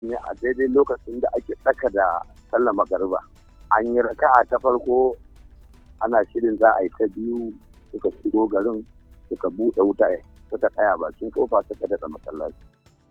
ne a daidai lokacin da ake tsaka da sallar magariba an yi raka'a ta farko ana shirin za a yi ta biyu suka shigo garin suka buɗe wuta suka tsaya bakin kofa suka daɗa masallaci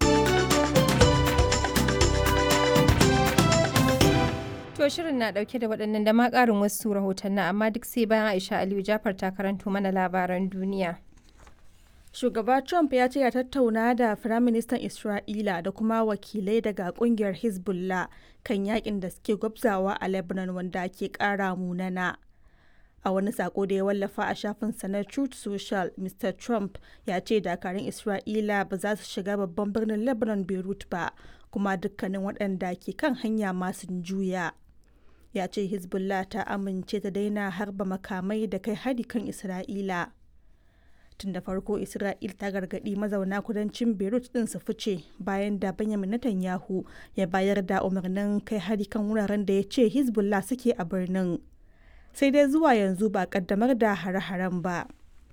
To shirin na dauke da waɗannan da ma ƙarin wasu rahotannin amma duk sai bayan Aisha Aliyu Jafar ta karanto mana labaran duniya. Shugaba Trump ya ce ya tattauna da Firaministan Isra'ila da kuma wakilai daga kungiyar Hezbollah kan yakin da suke gwabzawa a Lebanon wanda ke ƙara munana. A wani sako da ya wallafa a shafinsa na Truth Social, Mr. Trump ya ce dakarun Isra'ila ba za su shiga babban birnin Lebanon Beirut ba, kuma dukkanin waɗanda ke kan hanya masu juya. Ya ce Hezbollah ta amince ta daina harba makamai da kai hari kan Isra'ila. tun da farko isra'il ta gargaɗi mazauna kudancin beirut din su fice bayan da benjamin netanyahu ya bayar da umarnin kai hari kan wuraren da ya ce hezbollah suke a birnin sai dai zuwa yanzu ba kaddamar da hare-haren ba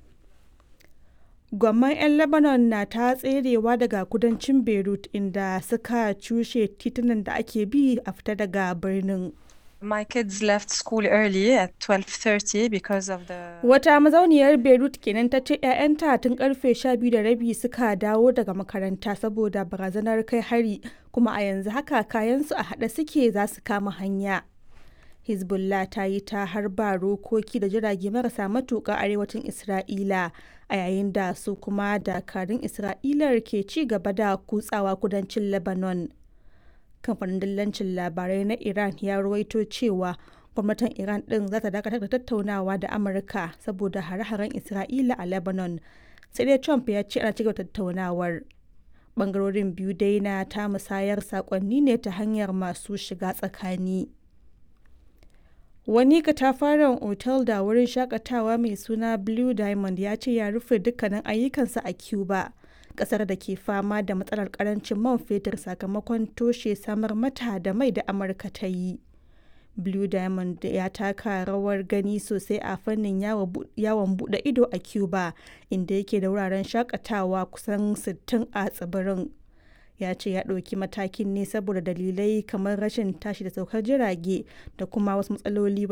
gwamman 'yan lebanon na ta tserewa daga kudancin beirut inda suka cushe titunan da ake bi a fita daga birnin My kids left school early at 12:30 because of the Wata mazauniyar Beirut kenan ta ce 'ya'yanta tun karfe 12 da rabi suka dawo daga makaranta saboda barazanar kai hari kuma a yanzu haka kayansu a haɗe suke za su kama hanya. Hezbollah ta yi ta harba rokoki da jirage marasa matuƙa arewacin Isra'ila a yayin da su kuma dakarun Isra'ilar ke ci gaba da kutsawa kudancin Lebanon. kamfanin dillancin labarai na iran ya ruwaito cewa gwamnatin iran din za ta dakatar da tattaunawa da amurka saboda hare-haren isra'ila a lebanon sai dai trump ya ce ana cigaba tattaunawar bangarorin biyu dai na ta musayar sakonni ne ta hanyar masu shiga tsakani wani katafaren otal da wurin shakatawa mai suna blue diamond ya ce ya rufe dukkanin ayyukansa a cuba kasar da ke fama da matsalar karancin man fetur sakamakon toshe samar mata da mai da amurka ta yi blue diamond ya taka rawar gani sosai a fannin yawon bude ido a cuba inda yake da wuraren shakatawa kusan 60 a tsibirin ya ce ya ɗauki matakin ne saboda dalilai kamar rashin tashi da saukar jirage da kuma wasu matsaloli